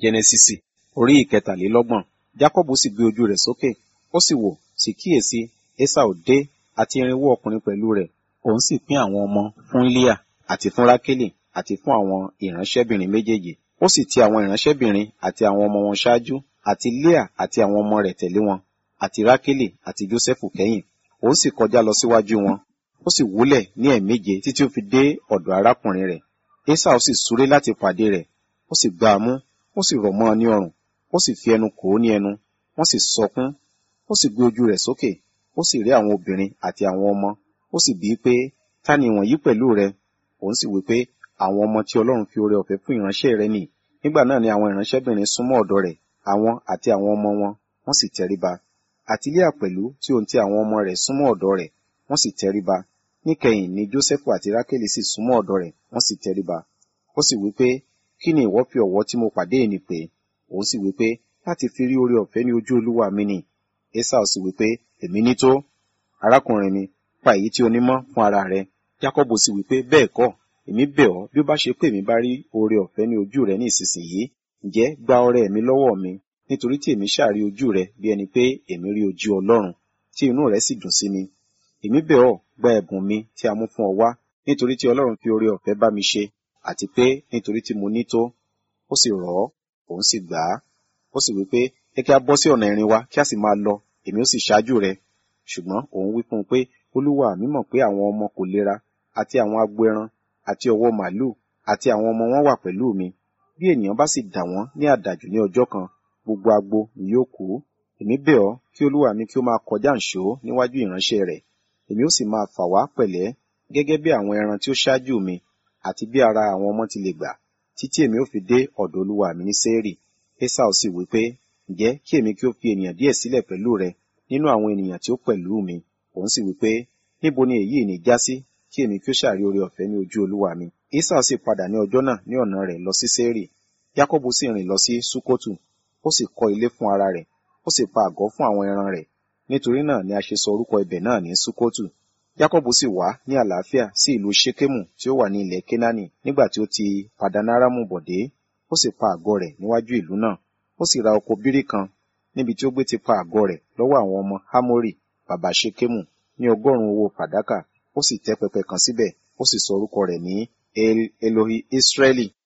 jẹnẹsísì orí ìkẹtàlélọ́gbọ̀n jákọ́bù sì gbé ojú rẹ̀ sókè ó sì wò sì kíyèsí esau dé àti irinwó ọkùnrin pẹ̀lú rẹ̀ òun sì pín àwọn ọmọ fún líà àti fún rákélì àti fún àwọn ìránṣẹ́bìnrin méjèèjì ó sì ti àwọn ìránṣẹ́bìnrin àti àwọn ọmọ wọn ṣáájú àti líà àti àwọn ọmọ rẹ̀ tẹ̀lé wọn àti rákélì àti jósẹ́fù kẹ́yìn òun sì kọjá lọ síwájú wọn ó sì wúlẹ̀ ní ẹ̀ẹ̀méje títí ó fi dé ọ̀dọ̀ arákùnrin rẹ̀ esau sì súré láti pàdé rẹ̀ ó sì gbá a mú ó sì rọ̀ mọ́ ọ ní ọrùn ó sì fi ẹnu kò ó ní ẹnu wọ́n sì sọkún ó sì gbé ojú rẹ̀ sókè ó sì rí àwọn obìnrin àti àwọn ọmọ ó sì bíi pé ta ni wọ̀nyí pẹ̀lú rẹ òun sì wí pé àwọn ọmọ tí ọlọ́run fi oore ọ̀fẹ́ fún ìránṣẹ́ rẹ nì nígbà náà ni àwọn ìránṣẹ́bìnrin súnmọ́ ọ̀dọ̀ rẹ̀ àwọn àti àwọn ọmọ wọn wọ́n sì tẹríba àti Líà pẹ̀lú tí òun ti àwọn ọmọ rẹ̀ súnmọ́ ọ̀dọ̀ rẹ̀ wọ́n sì tẹríba níkẹyìn ni Jósẹ́fù àti Rákélì sì súnmọ́ ọ̀dọ̀ rẹ̀ wọ́n sì tẹríba ó sì wí pé kí ni ìwọ fi ọ̀wọ́ tí mo pàdé ẹni pé òun sì wí pé láti fi rí oore ọ̀fẹ́ ní ojú olúwa mi ni Esau sì wí pé èmi ní tó arákùnrin mi pa èyí tí o ní mọ́ fún ara rẹ Jákọ́bù sì wí pé bẹ́ẹ̀ kọ́ èmi bẹ̀ ọ́ bí ó bá ṣe pé èmi bá rí oore ọ̀fẹ́ ní ojú rẹ ní ìsinsìnyí ǹjẹ́ gba ọrẹ mi lọ́wọ́ mi nítorí tí èmi ṣàrí ojú rẹ bí ẹni pé èmi rí ojú Ọlọ́run tí inú rẹ sì dùn sí mi èmi bẹ̀ ọ́ gba ẹ̀bùn mi tí a mú fún ọ wá nítorí tí Ọlọ́run fi oore ọ̀fẹ́ bá mi ṣe àti pé nítorí tí mo ní tó ó sì rọ̀ ọ́ òun sì gbà á ó sì wí pé ẹ kí a bọ́ sí ọ̀nà ìrìn wa kí a sì máa lọ èmi ó sì ṣáájú rẹ ṣùgbọ́n òun wí fún un pé olúwa mi mọ̀ pé àwọn ọmọ kò lera àti àwọn agbo ẹran àti ọ̀wọ́ màálùú àti àwọn ọmọ wọn wà pẹ̀lú mi bí ènìyàn bá sì dà wọ́n ní àdàjù ní ọjọ́ kan gbogbo agbo ni yóò kú èmi bẹ̀ ọ́ kí olúwa mi kí ó máa kọjá ǹṣó níwájú ìránṣẹ́ rẹ̀ èmi ó sì máa fà wá pẹ̀lẹ́ gẹ́gẹ́ bí àwọn ẹran tí ó ṣáájú mi àti bí ara àwọn ọmọ ti lè gbà títí èmi ó fi dé ọ̀dọ̀ olúwa mi ní sẹ́ẹ̀rì esau sì wí pé ǹjẹ́ kí èmi kí ó fi ènìyàn díẹ̀ sílẹ̀ pẹ̀lú rẹ nínú àwọn ènìyàn tí ó pẹ̀lú mi òun sì wí pé níbo ni èyí ní já sí kí èmi kí ó ṣàrí oore ọ̀fẹ́ ní ojú olúwa mi esau sì padà ní ọjọ́ náà ní ọ̀nà rẹ̀ lọ sí sẹ́ẹ̀rì jákọ́bù sì rìn lọ sí sukotu ó sì kọ́ ilé fún ara rẹ̀ ó sì pa àgọ́ fún àwọn ẹran rẹ̀ nítorí náà ni a ṣe sọ orúkọ ibẹ̀ náà ní sukotu jákọ́bù sì wá ní àlàáfíà sí ìlú ṣékémù tí ó wà ní ilẹ̀ kénáánì nígbà tí ó ti padanaramu bọ̀dé ó sì pa àgọ́ rẹ̀ níwájú ìlú náà ó sì ra oko bírí kan níbi tí ó gbé ti pa àgọ́ rẹ̀ lọ́wọ́ àwọn ọmọ hámórì bàbá ṣékémù ní ọgọ́rùn-ún owó fàdákà ó sì tẹ́ pẹpẹ kan síbẹ̀ ó sì sọ orúkọ rẹ̀ ní el elohi israeli